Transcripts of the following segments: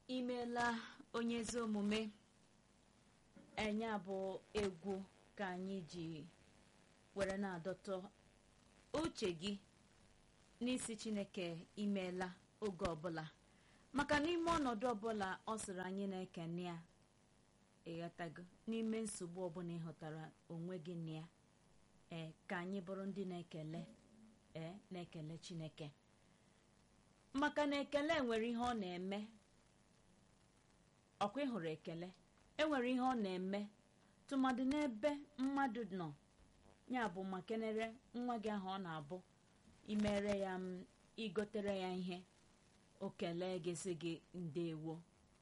imeela onye ezi omume enye bụ egwu ka anyị ji were na-adọtọ uche gị n'isi chineke imeela oge ọbụla maka n'ime ọnọdụ ọbụla ọ sịrị anyị na-ekene ya ịghọtago n'ime nsogbu ọbụla ịhụtara onwe gị na ya ee ka anyị bụrụ ndị na-ekele ee na-ekele chineke maka na ekele nwere ihe ọ na-eme ọkwa ịhụrụ ekele enwere ihe ọ na-eme tụmadị n'ebe mmadụ nọ ya bụ ma kenere nwa gị ahụ ọ na-abụ imere ya m igotere ya ihe o kelee gị sị gị ndewo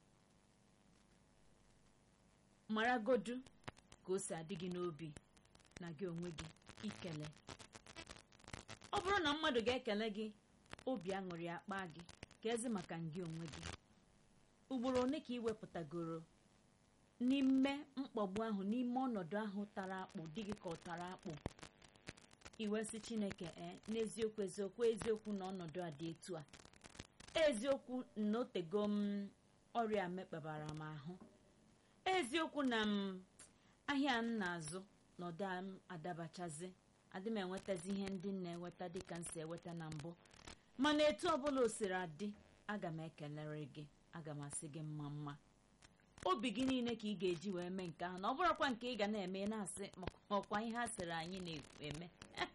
maragodu ka o si adị gị n'obi na gị onwe gị ikele ọ bụrụ na mmadụ ga-ekele gị obi aṅụrị akpa gị ka ezi maka gị onwe gị ugboro one ka ị wepụtagoro n'ime mkpagbu ahụ n'ime ọnọdụ ahụ tara akpụ dị gị ka ọ tara akpụ iwesị chineke ee n'eziokwu eziokwu eziokwu na ọnọdụ a dị etu a eziokwu na otego m ọrịa mekpabara m ahụ eziokwu na m ahịa m na-azụ na ọda m adabachazi adị m enwetazi ihe ndị m na-enweta dịka m si enweta na mbụ mana etu ọbụla o siri adị aga m ekelere gị aga m asị gị mma mma obi gị niile ka ị ga-eji wee mee nke ahụ na ọ bụrụkwa nke ị ga na-eme na-asị ọkwa ihe a sịrị anyị na-eme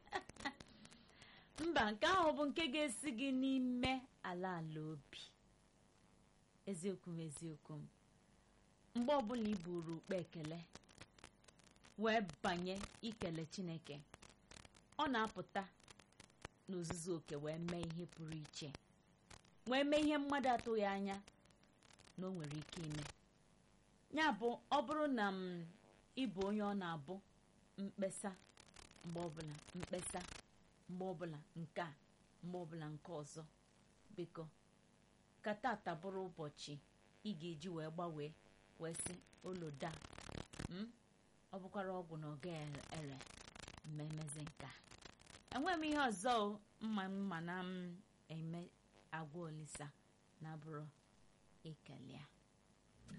mba nke ahụ bụ nke ga-esi gị n'ime ala ala obi eziokwu m eziokwu m mgbe ọbụla ị buru ukpe ekele wee banye ikele chineke ọ na-apụta n'ozuzu oke wee mee ihe pụrụ iche wee mee ihe mmadụ atụghị anya na o nwere ike ime ya bụ ọ bụrụ na m ịbụ onye ọ na-abụ mkpesa mgbe ọbụla mkpesa mgbe ọbụla nke a mgbe ọbụla nke ọzọ biko ka tata bụrụ ụbọchị ị ga-eji wee gbanwee wee sị oloda ọ bụkwara ọgwụ na ọga ere mmemezi nke a enweghị m ihe ọzọ mma mma na m eme agwa olisa na bụrụ ekele ya